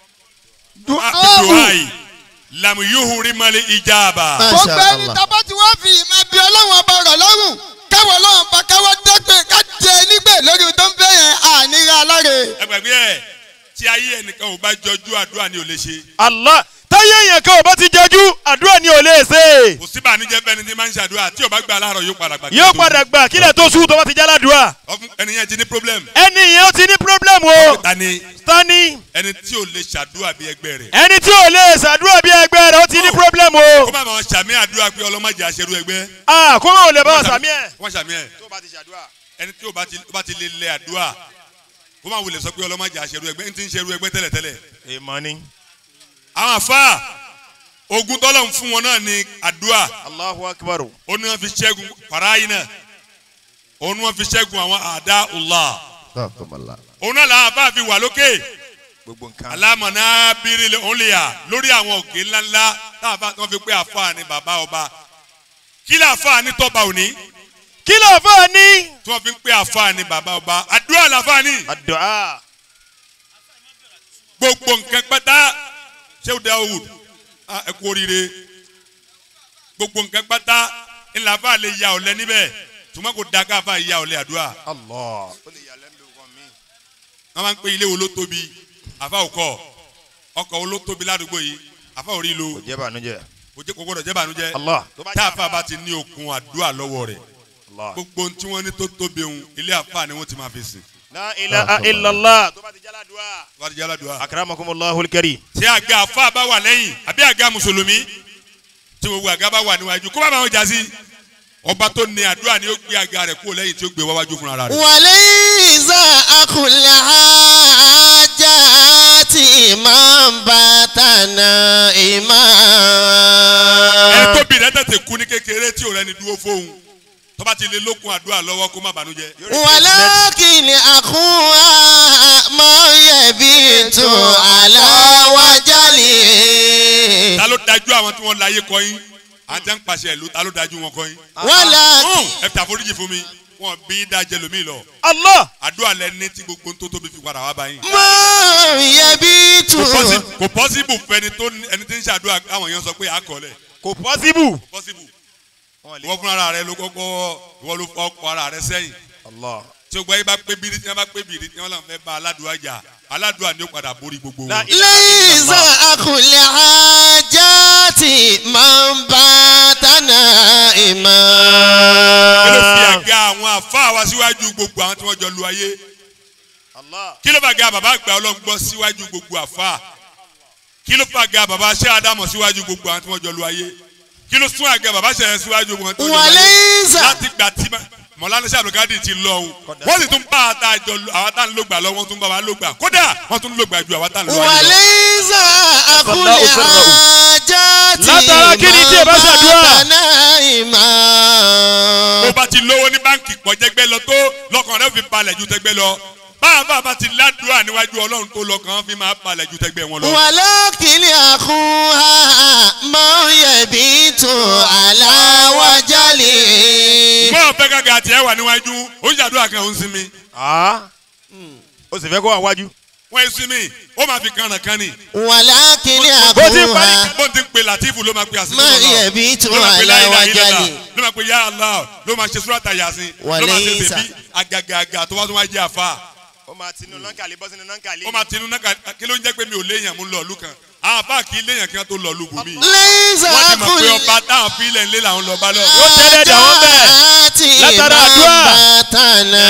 D: máa
B: Duawu.
D: duhai lamu yuhuri mali ijaba.
A: Masha
B: gbogbo ẹni
A: Allah.
B: tábà tí wọ́n fi ìmọ̀ bí ọlọ́run ọba rọ̀ lọ́rùn káwọ́ ọlọ́run bá káwọ́ dẹ́gbẹ̀ ká jẹ nígbè lórí tó ń fẹ́ yẹn àníra aláre.
D: ẹgbẹ̀gbẹ́ ẹ̀ tí ayé ẹnìkan ò bá jọjú àdúrà ni ò lè ṣe
E: allah. táyé èèyàn kan ò bá ti jẹjú àdúrà ni ò lè ṣe.
D: kò sí bànújẹ́ fẹ́ni tí máa ń ṣàdúrà tí ò bá gba aláàrọ̀ yóò padà gbà. kí
E: yóò
D: ló tó
E: padà gbà kílẹ̀ tó sùn tó bá ti jálá dùà.
D: ọfún ẹni yẹn ti ní problem.
E: ẹni yẹn ó ti ní pírọ́blẹ̀mù o.
D: ta ni
E: tani
D: ẹni tí ò lè ṣàdúrà bí ẹgbẹ́ rẹ̀.
E: ẹni tí ò lè ṣàdúrà bí ẹgbẹ́ rẹ̀ ó ti ní pírọ́blẹ̀mù o.
D: kó má máa ṣàmì àdúrà pé ọlọ́mọdé àṣẹrú ẹgbẹ́.
E: a kó máa ò lè bá wa sàmì ẹ̀.
D: kó má ṣàmì ẹ̀ ẹni tí ò bá ti ó bá ti lè lẹ àdúrà kó má wulẹ̀ sọ pé ọlọ́mọdé àṣẹrú ẹgbẹ́ ní ti ń ṣerú ẹgbẹ́ tẹ́lẹ̀tẹ́lẹ̀.
E: èèmọ̀ ni.
D: àwọn àfa ogun tọ́lọ̀ ń fún wọn náà ní àdúrà
E: allahu akbar.
D: ó ní wọn fi ṣẹ́gun faraayina ó ní wọn fi ṣẹ́gun àwọn àdá Allah
A: abukakumala.
D: òun náà làwọn àfa fi wà lókè
E: gbogbo nǹkan.
D: alámọ̀nà bírílẹ̀ òǹlẹ̀yà lórí àwọn òkè ńláńlá táàfà tí wọ́n fi pé àfa ni bàbá ọba kí lè àfa ni tọ́ba òní
E: kí ló fọ́ ọ ní.
D: tí wọ́n fi ń pé àfa ni bàbá ọba àdúrà làfa ni
E: àdúrà.
D: gbogbo nǹkan pátá ṣé o Dawud ah, ẹ kú oríire gbogbo nǹkan pátá ńlá àfa lè ya ọ̀lẹ níbẹ̀ tùmọ̀ kò da ká àfa ya ọ̀lẹ àdúrà
E: Allah.
D: wọ́n máa ń pè ilé wo ló tóbi àfa òkọ ọkọ̀ wo ló tóbi ládùúgbò yìí àfa ò rí lo
E: kò jẹ́ bànújẹ́.
D: kò jẹ́- kò gbọ́dọ̀ jẹ́ bànújẹ́
E: Allah.
D: tá àfa bá ti ní okun àdúrà lọ́wọ́ rẹ̀
E: Allah.
D: gbogbo ohun tí wọ́n ní tó tóbi ohun ilé àfa ni wọ́n ti máa fi sìn
E: la ilaha illallah. tó bá ti jẹ́ aládùá.
D: wọ́n ti jẹ́ aládùúrà.
E: akramakumullahu alkarim.
D: ṣé àga àfa bá wà lẹ́yìn àbí àga mùsùlùmí tí gbogbo àga bá wà níwájú kó bá bá wọn jà sí ọba tó ní àdúrà ni ó gbé àga rẹ̀ kúrò lẹ́yìn tí ó gbé wáwájú fúnra rẹ̀.
A: وليس أكل حاجات إمام باتنا
D: ẹni
A: إمام
D: tó bì rẹ̀ tètè kú ní kékeré tí ò rẹni dúró fóun tó bá ti lè lókun àdúrà lọ́wọ́ kó má bànújẹ́.
A: ولكن أخوها ما يبيت على وجله
D: ta ló dájú àwọn tí wọ́n láyé kọ́yìn àwọn tí wọ́n ń pàṣẹ ìlú ta ló dájú wọn kọ́yìn.
A: ولكن
D: ẹ fi àforíjì fún mi wọn bí dájẹ lómi lọ
E: Allah.
D: àdúrà lẹni tí gbogbo tó tóbi fi padà wá báyìí.
A: ما يبيت
D: kò pọ́sibù kò pọ́sibù fẹni tó ní- ẹni tí ń ṣàdúrà káwọn èèyàn sọ pé àkọọ́lẹ̀
E: kò pọ́síbù.
D: pọ́sibù ìwọ fúnra rẹ ló kọ́kọ́ ìwọ ló fọ́ ọkọ ara rẹ sẹ́yìn
E: Allah.
D: tí o gbọ́ yín bá pé bírí tí wọ́n bá pé bírí tí wọ́n làwọn fẹ́ bá aládùúgbò jà aládùúgbò ni ó padà borí gbogbo
E: La
D: wọn.
A: ليس أكل حاجات من باتنا
D: kí ló fi
A: إمام
D: àga àwọn àfa wa síwájú gbogbo àwọn tí wọ́n jọ lu ayé
E: Allah.
D: kí ló fà ga bàbá àgbà ọlọ́ngbọ́ síwájú gbogbo àfa kí ló fà ga bàbá ṣé àdámọ̀ síwájú gbogbo àwọn tí wọ́n jọ lu ayé kí ló sún àga bàbá ṣẹ̀yẹ síwájú gbogbo àwọn tí wọ́n jọ lu ayé
A: وليس
D: láti gbà tí mọ̀lánà sàbùkádì ti lọ o wọ́n sì tún bá àtàjọ àwọn tá à ń lò gbà lọ wọ́n tún bá wa lò gbà kódà wọ́n tún lò gbà ju àwọn tá à ń lò wá lọ.
A: وليس أكل
E: الله سره.
A: حاجات
E: látara kí ni tí ẹ bá ṣàdúrà.
A: باتنا إمام
D: bó bá ti lówó ní báǹkì pọ̀ jẹ́gbẹ́ lọ tó lọ́kàn rẹ̀ fi balẹ̀ ju tẹ́gbẹ́ lọ báàbá bá ti ládùúrà níwájú ọlọ́run tó lọ́kàn fi máa balẹ̀ ju tẹ́gbẹ́ wọn lọ.
A: ولكن أخوها ما يبيت على وجله
D: mọ́ ọ̀fẹ́ gàgà àti ẹ̀ wà níwájú ó ń ṣàdúrà kan ó ń sinmi
E: Ah. ó sì fẹ́ kó wà wájú.
D: wọ́n ń sinmi ó máa fi kànnà kan ni
A: ولكن
E: bó ti parí-
A: أخوها
D: bó ti ń pe latifu ló máa pe àsìkò
A: ما
D: lọ
A: يبيت
D: ló máa pe
A: على
D: láyìlá ìlàlá
A: وجله
D: ló máa pe yá Allah ló máa ṣe súrátà yasin ló máa ṣe
A: Wàlẹ́yìn sà.
D: bèbí àgàgàgà tó wá tó wá jẹ́ àfa
E: ó máa tinú nọ́ńkàlì bọ́ sínú nọ́ńkàlì.
D: ó máa tinú náà kà- kí ló ń jẹ́ pé mi ò léèyàn mú lọ ìlú kan àwọn àfa kì í léèyàn kí wọ́n tó lọ ìlú bùnmí
A: ليس
D: wọ́n ti mọ̀ pé
A: أكل
D: ọba táwọn fílẹ̀ ńlẹ̀ làwọn lọ bá lọ.
E: Yóò tẹ́lẹ̀ dà wọ́n bẹ́ẹ̀. Látara àdúrà.
A: باتنا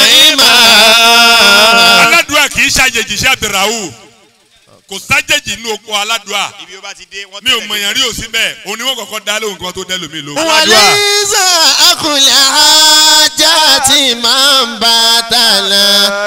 A: إمام
D: aládùúà kì í ṣàjèjì sí abdulrahu kò sájèjì inú oko aládùúà
E: ibi ó bá ti dé wọ́n
D: mi ò mọ̀yàn rí òsín bẹ́ẹ̀ òun ni wọ́n kọ́kọ́ dá lóhùn kí wọ́n tó dẹ́ lómi lóhùn.
A: وليس أكل حاجات من باتنا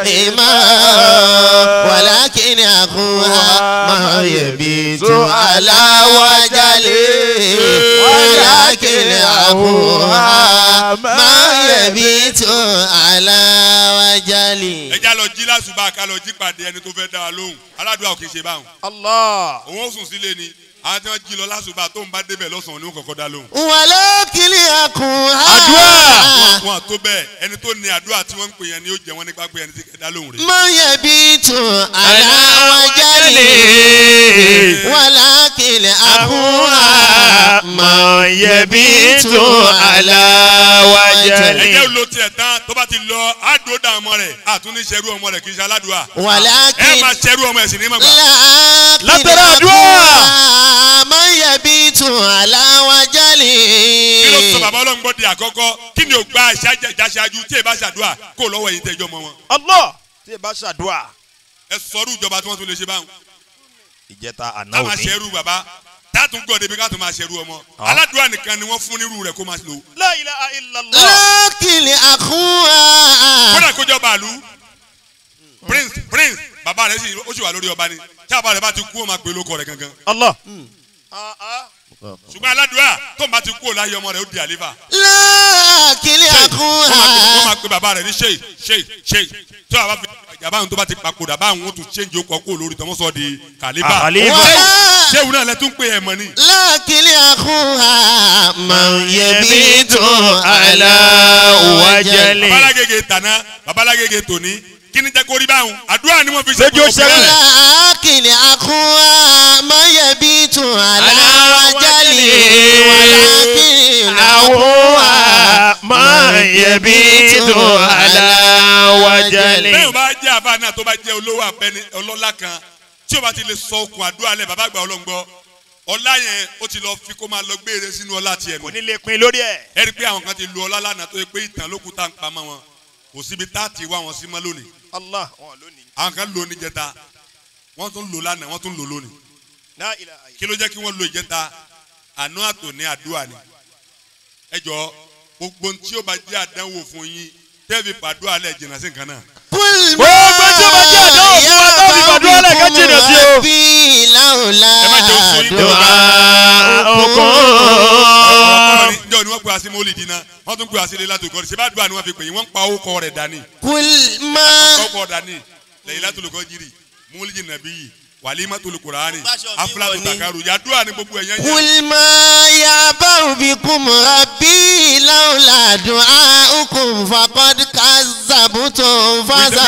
A: إمام ولكن أخوها ما يبيت على وجله ولكن أخوها ما يبيت على وجله
D: ẹ já lọ jí lásùbà ká lọ jí pàdé ẹni tó fẹ́ dá wa lóhùn aládùúà ò kì í ṣe báwọn.
E: Allah.
D: òun ó sùn sílé ni àwọn tí wọ́n jí lọ lásùbà tó ń bá débẹ̀ lọ́sàn-án ni wọ́n kọ́kọ́ dá lóhùn.
A: ولكن أخوها
D: wọn wọn tó bẹ́ẹ̀ ẹni tó ní àdúrà tí wọ́n ń pè yẹn ni ó jẹ wọ́n nípa pé ẹni tí kẹ́ dá lóhùn rẹ̀.
A: ما يبيت على وجله ولكن أخوها
E: ما يبيت على
D: ẹjẹ
E: وجهه
D: ló tiẹ̀ tán tó bá ti lọ àdó dá ọmọ rẹ̀ àtúní ṣerú ọmọ rẹ̀ kì í ṣe aládùúà. ẹ
A: ولكن
D: máa ṣerú ọmọ ẹ̀ sì ní mọ̀gbà.
A: لكن
E: látara àdúrà.
A: أخوها ما يبيت على
D: kí ló sọ
A: وجله
D: bàbá ọlọ́run gbọ́ di àkọ́kọ́ kí ni ò gba ìṣáájú tí ì bá ṣàdúrà kó lọ́wọ́ yìí tẹ́jọ́ mọ́ wọn.
E: Allah. tí ẹ bá ṣàdúrà.
D: ẹ sọrú ìjọba tí wọ́n tún lè ṣe báwọn.
E: ìjẹta àná
D: tá máa
E: òní.
D: ṣerú bàbá tátún gbọ́ débi ká tún máa ṣerú ọmọ. aládùúrà nìkan ni wọ́n fún nírú rẹ̀ kó máa lò.
E: La ilaha illallah.
A: لكن أخوها
D: kódà kó jọba àlú prince prince bàbá rẹ̀ sì ó sì wà lórí ọba ni tí bàbá rẹ̀ bá ti kú ó máa pè lóko rẹ̀ gangan.
E: Allah.
D: ṣùgbọ́n aládùúrà tó ń bá ti kú ò láyé ọmọ rẹ̀ ó di àléfà.
A: لكن
D: wọ́n máa pè- wọ́n
A: أخوها
D: máa pe bàbá rẹ̀ ní sheik sheik sheik tí wàá bá fi yàrá àwọn tó bá ti papòdà báwọn ó tún change okọ̀ kó lórí tọmọ sọ di kàlíbà
E: Kàlíbà.
D: Ṣé- ṣéwù náà lẹ tún pè ẹ̀ mọ́ ni.
A: lákìlì àkúhà máa yẹbi tó
E: Ala wajali.
D: babalagege tàná babalagege tòní kí ni jẹ́ kó rí báwọn àdúrà ni wọ́n fi ṣe
E: Lójú
D: gbogbo
E: ṣẹ́gun.
D: bẹ́ẹ̀.
A: lákìlì àkúhà máa yẹbi tó aláwájálì wàlákìlì
E: Àwọn máa yẹbi tó aláwájálì.
D: bẹ́ẹ̀ o bá jẹ́ àbá náà tó bá jẹ́ olówó abẹ́ni ọlọ́lá kan tí o bá ti lè sọ okùn àdúrà lẹ̀ bàbá àgbà ọlọ́ngbọ́ ọlá yẹn ó ti lọ fi kó máa lọ gbére sínú ọlá tiẹ̀ nù.
E: Kò ní lè pin lórí ẹ̀.
D: ẹ rí i pé àwọn kan ti lu ọlá lánàá tó yẹ pé ìtàn ló kú tá à ń pamọ́ wọn kò síbi tá a ti wá wọn sí mọ́ lónìí
E: Allah wọn lónìí.
D: àwọn kan lò ní jẹta wọ́n tún lò lánàá wọ́n tún lò lónìí
E: La ilaha illa.
D: kí ló jẹ́ kí wọ́n lo ìjẹta àná àtò ní àdúrà ni ẹ jọ gbogbo ohun tí ó bá jẹ́ àdánwò fún yín tẹ́ẹ̀fì pàdúrà lẹ̀ jìnnà sí nǹkan náà
A: Gbogbo
E: tí ó bá jẹ́ àdánwò fún wa tó fi gbàdúrà lẹ̀ ká jìnnà sí o.
A: bí láòlá
D: Ẹ má jẹ́ oṣù yín tó
A: dùn
E: Dùn okun.
D: ọ̀rọ̀ ni jọ ni wọ́n pe àṣẹ mọ́lì dínà wọ́n tún pe àṣẹ lè látò kọ́ni ṣẹ́bá àdúrà ni wọ́n fi pè yín wọ́n ń pa owó kọ́ rẹ̀ dání
A: kulma
D: ọkọ̀ kọ́ dání lẹ́yìn látò lè kọ́ jírì mọ́lì jìnnà bí yìí wàlímà tó lè kùránì afúlà tó tàkàrù yàdúrà ni gbogbo ẹ̀yàn yẹn
A: kulma ya báwo bí kùmùrà bí láòlá dùn áhùnkùn fàkọ́d kazàbùtò fàṣà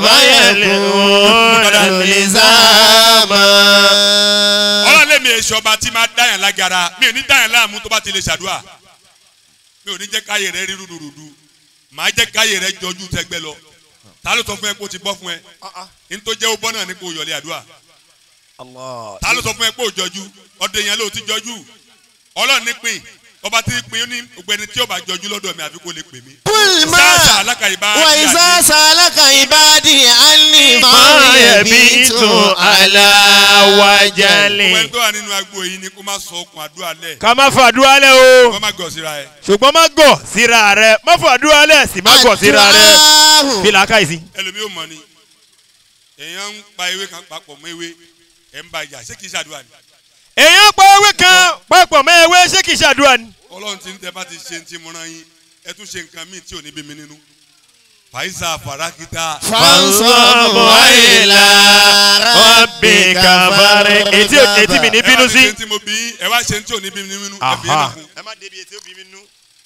A: òbáyẹ̀kùn lùlìsàmà.
D: ọlọ́run lèmi èso ọba tí máa dáyàn lágara mi ò ní dáyàn láàmú tó bá ti lè ṣàdúrà mi ò ní jẹ́ káyè rẹ rí rúdurùdu màá jẹ́ káyè rẹ jọjú tẹgbẹ́ lọ ta ló sọ fún ẹ kó o ti bọ́ fún ẹ ní tó jẹ́ ó bọ́ náà ní kó o yọlé àdúrà
E: Allah.
D: ta ló sọ fún ẹ pé ò jọjú ọdẹ yẹn ló ti jọjú ọlọ́run ní pin ọba tí pin ó ní ọgbẹni tí ó bá jọjú lọ́dọ̀ mi àfi kó lè pè mí.
A: kulma
D: sáàsà alákàyèbá
A: wà ìsá sàlákà ìbàdí àní
E: Máa
A: máa
E: yẹbi
A: yẹbi
E: tó
A: tó
E: aláwájálì.
D: ọgbẹni tó wà nínú agbo yìí ni kó má sọ okùn àdúrà lẹ̀
E: Ká má fàdúrà lẹ̀ o.
D: kó má gọ̀ síra ẹ.
E: Ṣùgbọ́n má gọ̀ síra rẹ̀. Má fàdúrà lẹ̀ sì má gọ̀ síra rẹ̀. Fi làákàyè
D: ẹlòmíì ò mọ ni èèyàn ń pa ewé kan papọ̀ mọ́ ewé ẹ̀ ń ba ìjà ṣé kìí ṣàdúrà ni
E: Èèyàn pa ewé kan papọ̀ mọ́ ewé ṣé kìí ṣàdúrà ni?
D: ọlọ́run ti ń tẹ́ bá ti ṣe ti múra yín ẹ tún ṣe nǹkan míì tí ò ní bí mi nínú fàyísà fàràkìtà
A: fansabu àyèlà
E: Rabbi kàfàrẹ̀. Etí etí mi ní bínú
D: ẹ wá
E: sí.
D: ṣe tí mo bí ẹ wá ṣe tí ò ní bí mi nínú ẹ fi yẹn
E: Aha.
D: nàkún
E: Ẹ má débi etí ó bí mi nú.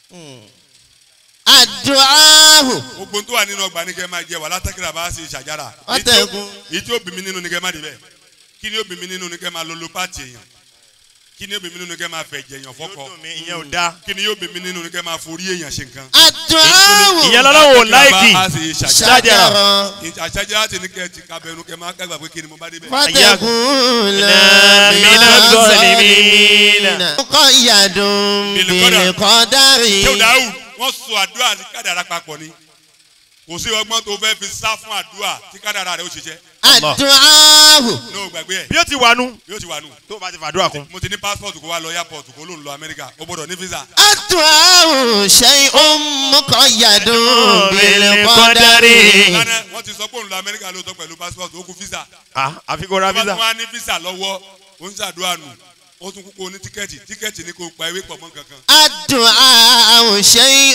A: àdùáhù
D: gbogbo tó wà nínú ọgbà ní kẹ́ máa jẹ wà látàkìrà bá ṣe ṣàjára
A: Ọ̀tẹ̀gùn.
D: èyí tí ó bí mi nínú ní kẹ́ máa débẹ̀ kí ni ó bí mi nínú ní kẹ́ máa lolo pàtì èèyàn kí ni ó bí mi nínú ní kẹ́ máa fẹ̀jẹ̀ èèyàn
E: Yóò
D: fọ́kọ
E: dùn mí, ìyẹn ò dáa.
D: kí ni yóò bí mi nínú ní kẹ́ máa forí èèyàn ṣe nǹkan.
A: àdùáhù
E: Ìyẹn lọ́lọ́wọ́ ò láìkì.
D: bá a ṣe ṣàjára
E: Ṣájára.
D: àṣàjára ti ní kẹ́ ẹ ti kábẹ́nu kẹ́ máa kágbà pé kí ni mo bá débẹ̀.
A: fatakun
E: Mina zalimina.
A: kọ́yàdùn bìlìkọ́dárì
D: ṣé o dáhùn wọ́n sọ àdúrà àti kádàrà papọ̀ ni kò sí ọgbọ́n tó fẹ́ fi sá fún àdúrà tí kádàrà rẹ̀ ó ṣiṣẹ́
A: àdùáhù
D: ní o gbàgbé ẹ̀
E: Bí ó ti wà nú.
D: yóò ti wà nù.
E: Tó o bá ti fàdúrà kún.
D: mo ti ní passport kó wá lọ airport kó ló ń lọ Amẹ́ríkà ó gbọ́dọ̀ ní visa.
A: àdùáhù ṣẹ́yìn mọ́kànyàdùn bìlìkọ́dárì.
D: lánàá wọ́n ti sọ pé òun lọ Amẹ́ríkà lóòótọ́ pẹ̀lú passport ó kú visa.
E: Ah, àfi kó ra
D: wọ́n
E: visa.
D: tún wá ní visa lọ́wọ́ ó ń ṣàdúrà nù ó tún kúkú ní tíkẹ́ẹ̀tì tíkẹ́ẹ̀tì ní kò pa ewé pọ̀ mọ́ kankan.
A: àdùáhù ṣẹ́yìn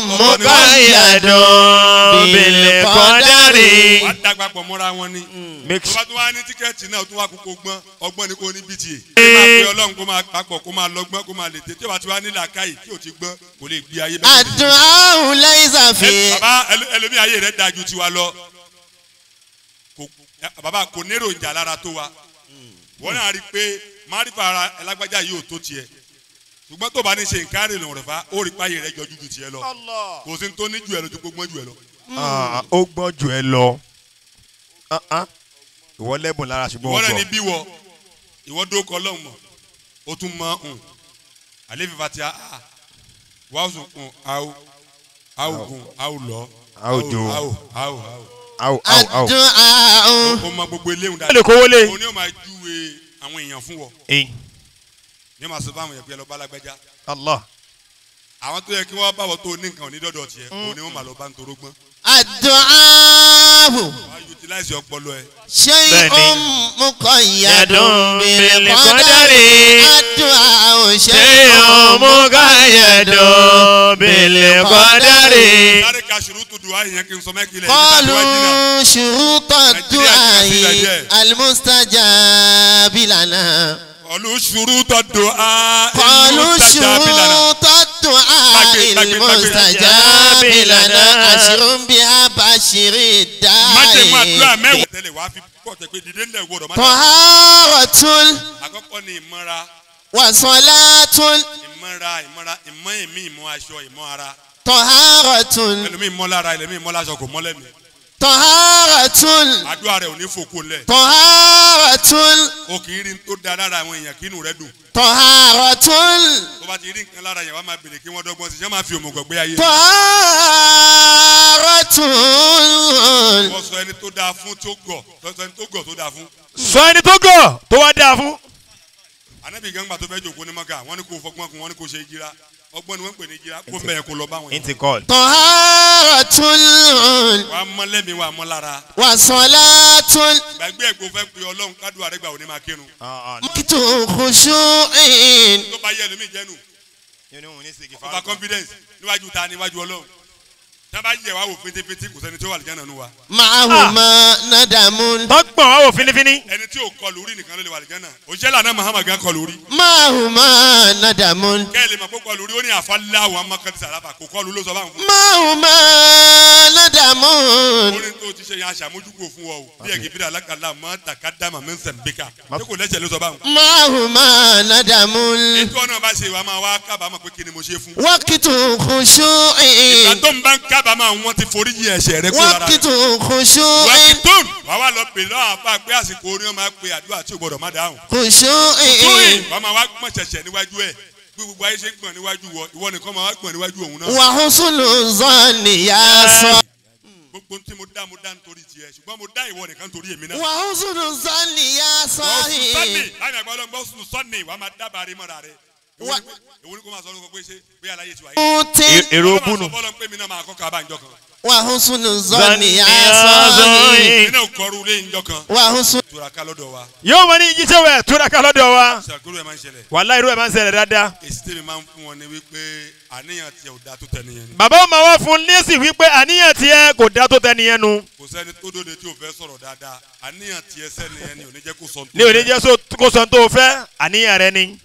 E: Mọ̀káyàdùn bìlẹ̀ kọ́dárì.
D: wàá dàgbà pọ̀ mọ́ra wọn ni.
E: Make
D: tó bá tún wá ní tíkẹ́ẹ̀tì náà ó tún wá kúkú gbọ́n ọgbọ́n ni kò ní bta. ó máa pe ọlọ́run kó máa papọ̀ kó máa lọ́gbọ́n kó máa lè tè tí ó bá ti wá nílà káyì tí ò ti gbọ́n kò lè gbé ayé bẹ́ẹ̀.
A: àdùáhù láìsàfẹ́.
D: Ẹ- bàbá ẹlò- ẹlòmíì ayé rẹ̀ dáa ju tiwa lọ Kò- ẹ- bàbá kò nérò ìjà lára tó wa wọ́n náà rí i pé márífà ara ẹlágbájá yìí ò tó tiẹ̀ ṣùgbọ́n tó bá ní ṣe nǹkan rìn lọ́rọ̀ fà ó rí i pé ayé rẹ̀ jọjú ju tiẹ̀ lọ kò sí ní tó ní ju ẹ lọ ju gbogbo ju ẹ lọ.
E: Ah, ó gbọ́n jù ẹ lọ. Ah, ah. Ìwọ lẹ́bùn lára ṣùgbọ́n
D: ìwọ
E: ó
D: náà ní
E: gbọ́.
D: bí wọ ìwọ dó kọ lọ́hùn mọ̀ ó tún mọ hùn àlẹ́ fífa ti a wàá sùn kùn àwò àwò gùn àwò lọ
E: A ó jó.
D: àwò àwò àwò
E: Áwò áwò áwò.
A: àdùáhù.
D: ó mọ gbogbo eléhùn
E: Ẹ lè
D: dáadáa
E: kówó lé.
D: òun ni ó máa júwe àwọn èèyàn fún wọ
E: Ẹyin.
D: ní ma sọ fún àwọn èèyàn pé ẹ lọ bá lágbájá
E: Allah.
D: àwọn tó yẹ kí wọ́n bá wọ tó ní nǹkan onídọ́dọ̀ tiẹ̀ òun ni wọ́n máa lọ bá ń torógbọ́n
A: àdùáhù.
D: wọ́n á utilize ọpọlọ ẹ
A: شيء
E: بني.
A: مقيد
E: يد
A: بالقدر
E: بالقدر.
A: الدعاء
E: شيء
A: شيء
E: مقيد بالقدر
D: sáré ka ṣùrùtù dùn àyìn yẹn kí n sọ mẹ́kì lẹ̀ nígbà tí wọ́n jìnnà.
A: قالوا شروط الدعاء المستجاب لنا
D: ọ̀lù ṣùrùtù dùn á.
A: قالوا شروط الدعاء المستجاب لنا أشر بها بشر
D: májèmú àdúrà
A: الداعي
D: mẹ́wàá tẹ́lẹ̀ wàá fi pọ̀ tẹ́ pé dídé ńlẹ̀ gbọ́dọ̀ má dà.
A: طهارة
D: àkọ́kọ́ ni ìmọ̀ra
A: وصلاة
D: ìmọ̀ra ìmọ̀ra ìmọ̀ èmi ìmọ̀ aṣọ ìmọ̀ ara
A: طهارة
D: ẹlòmíì mọ́ lára ẹlòmíì mọ́ láṣọ kò mọ́ lẹ́mi
A: طهارة
D: àdúrà rẹ̀ ò ní fòkó lẹ̀
A: طهارة
D: o kì í rí n tó da lára àwọn èèyàn kí inú rẹ̀ dùn
A: طهارة
D: tó bá ti rí nǹkan lára yẹn wàá máa bèrè kí wọ́n dọ́gbọ́n sí i yẹn máa fi òmùgọ̀ gbé ayé
A: طهارة
D: wọ́n sọ ẹni tó dáa fún tó gọ̀ tó sọ ẹni tó gọ̀ tó dáa fún
E: sọ ẹni tó gọ̀ tó wá dáa fún.
D: anabi gangba tó fẹ́ jòkó ní maka wọ́n ní kó fọgbọ́n kun wọ́n ní kó ṣe jíra ọgbọ́n ni wọ́n ń pè ní jíra kó mẹ́ẹ̀ kó lọ báwọn yẹn
E: intikọ́l.
A: طهارة
D: wàá mọ́ lẹ́mi wàá mọ́ lára
A: وصلاة
D: gbàgbé ẹ̀gbọ́n fẹ́ pe ọlọ́run kádùn àrẹ́gbà òní máa kírun
A: وقت خشوع
D: tó bá yẹ ẹlòmíì jẹ́nu ọba confidence níwájú ta níwájú ọlọ́run tí wọ́n bá yẹ wá wò fétéfété kò sẹ́ni tó wà lìjánà nu wa
A: معهما ندم
E: tọ́gbọ̀n wá wò finifini.
D: ẹni tí ò kọlù rí nìkan ló lè wà lìjánà òṣìṣẹ́ lànà Muhammad gan kọlù rí
A: معهما ندم
D: kẹ́lẹ́ mọ̀ pé kọlù rí ó ní àfọlá àwọn amákàtí sàràfà kò kọlù ló sọ báwọn fún
A: معهما ندم
D: orin tó ti ṣe yẹn aṣàmójúkò fún ọ o bí ẹ̀gì bíi alákàlà mọ́ takadama mẹ́sàn-án bíkà ṣé kò lẹ́sẹ̀ ló sọ báwọn.
A: معهما ندم
D: ètò ọ̀nà bá ṣe wàá máa wá kábàámọ̀ pé kí ni mo ṣe fún.
A: وقت خشوع
D: ìgbà tó ń bá ń kábàámọ̀ wọn ti forí yí ẹ̀ṣẹ̀ rẹ kó lára
A: وقت
D: rẹ.
A: خشوع
D: wákìtún wàá wá lọ pè lọ́wọ́ àpá pé àsìkò orin ọmọ pé àdúrà tí ò gbọdọ̀ má dáhùn.
A: خشوع
D: tóyìn wàá máa wá gbọ̀n ṣẹ̀ṣẹ̀ níwájú ẹ̀ bí gbogbo ayé ṣe gbọ̀n níwájú wọ ìwọ nìkan máa wá gbọ̀n níwájú òun náà.
A: وحسن الظن يا صاحبي
D: gbogbo tí mo dá mo dá nítorí tiẹ̀ ṣùgbọ́n mo dá ìwọ nìkan nítorí èmi náà.
A: وحسن الظن يا
D: wọ́n sùn sọ́ọ̀nì
A: صاحبي
D: láàrin àgbà ọlọ́gbọ́n sùn sọ́ọ̀nì wàá máa dábàá rí mọ́ra rẹ̀.
A: Wa-
D: èwo ni kò máa sọ ọ́ pé ṣé bí aláyé ti wáyé.
A: موت
E: èrò
D: Ọlọ́run
E: bùnú.
D: sọ fọ́lọ́n pé mi náà máa kọ́ kábà ńjọ kan.
A: وحسن الظن يا
E: Zanni
A: صاحبي
D: mi náà kọrú lé ńjọ kan.
A: وحسن
D: tura ká lọ́dọ̀ wa
E: yóò mọ ní jíjẹ́ wẹ̀ túraká lọ́dọ̀ wa.
D: ṣàkóso ẹ̀ máa ń ṣẹlẹ̀.
E: wàhálà irú ẹ̀ máa ń ṣẹlẹ̀ dáadáa.
D: èsì tèmi máa ń fún wọn ni wípé àníyàn tiẹ̀ ò dáa tó tẹ̀ nìyẹn ni.
E: bàbá ó máa wá fún lẹ́sìn wípé àníyàn tiẹ̀ kò dá tó tẹ́ni yẹn nu.
D: kò sẹ́ni tó dóde tí ò fẹ́ sọ̀rọ̀ dáadáa àníyàn tiẹ̀ sẹ́ni yẹn ni ò ní jẹ́ kó sọ
E: ní òní jẹ́ so- kó sọ tó o fẹ́ àníyàn rẹ ni.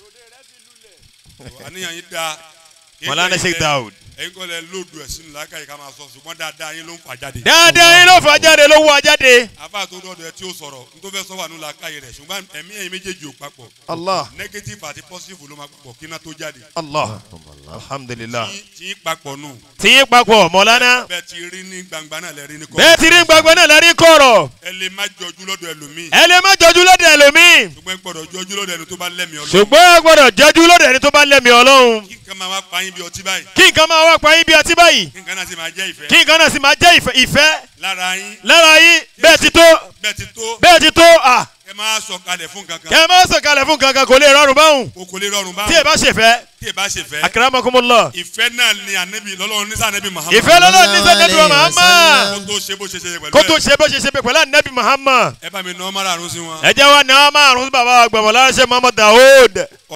D: àníyàn yín dáa.
E: mọ̀lánà sheikh daoud.
D: ẹ̀yin kọ́ lẹ lóòdù ẹ̀ sínú làákàyè ká máa sọ ṣùgbọ́n dáadáa yín ló ń fà jáde.
E: dáadáa yín ló fà jáde ló wọ jáde.
D: afa tó dọ́dọ̀ ẹ tí ó sọ̀rọ̀ n tó fẹ́ sọ wà nínú làákàyè rẹ̀ ṣùgbọ́n ẹ̀mí ẹ̀yin méjèèjì ò papọ̀.
E: allah
D: negative àti positive ló máa papọ̀ kí iná tó jáde.
E: allah alhamdulilah.
D: tí tí yín papọ̀ nù.
E: tí yín papọ̀ mọ̀lánà.
D: bẹ́ẹ̀ ti rí ní gbangba náà lẹ́rí ní kọ́.
E: bẹ́ẹ̀ ti rí gbàgbọ́ náà lẹ́rí kọ̀rọ̀.
D: ẹ lè má jọjú lọ́dọ̀ ẹlòmíì.
E: ẹ lè má jọjú lọ́dọ̀ ẹlòmíì.
D: ṣùgbọ́n ẹ gbọ́dọ̀ jọjú lọ́dọ̀ ẹni tó bá lẹ́mìí ọlọ́run.
E: ṣùgbọ́n ẹ gbọ́dọ̀ jọjú lọ́dọ̀ ẹni tó bá lẹ́mìí ọlọ́run.
D: kí nǹkan máa wá pa yín bí ọtí báyìí.
E: kí nǹkan máa wá pa yín bí ọtí báyìí.
D: kí nǹkan náà sì máa jẹ́ ìfẹ́.
E: kí nǹkan náà sì máa jẹ́ ìfẹ́- ìfẹ́
D: lára yín
E: lára yín bẹ́ẹ̀ ti tó
D: bẹ́ẹ̀ ti tó
E: bẹ́ẹ̀ ti tó à
D: ẹ máa sọ kalẹ̀ fún kankan.
E: kẹ́ ẹ má sọ̀kalẹ̀ fún kankan kò lè rọrùn báwùn
D: o kò lè rọrùn
E: tí ẹ
D: báwọn
E: bá ṣèfẹ́
D: tí ẹ bá ṣe fẹ́.
E: akramakumullah
D: ìfẹ́ náà ni ànábì lọ́lọ́run ní sànábì Muhammad.
E: ìfẹ́ lọ́lọ́ ní sẹ́dẹ̀dùn Muhammad
D: kó tó ṣe bó ṣe ṣe pẹ̀lú
E: kó tó
D: ẹ̀.
E: ṣe bó ṣe ṣe pẹ̀lú ànábì Muhammad
D: ẹ bá mi nà ọ́ márààrún sí wọn.
E: ẹ jẹ́ wa ní àwọn márùn-ún bàbá àgbàmọ̀ láṣẹ Muhammad Daoud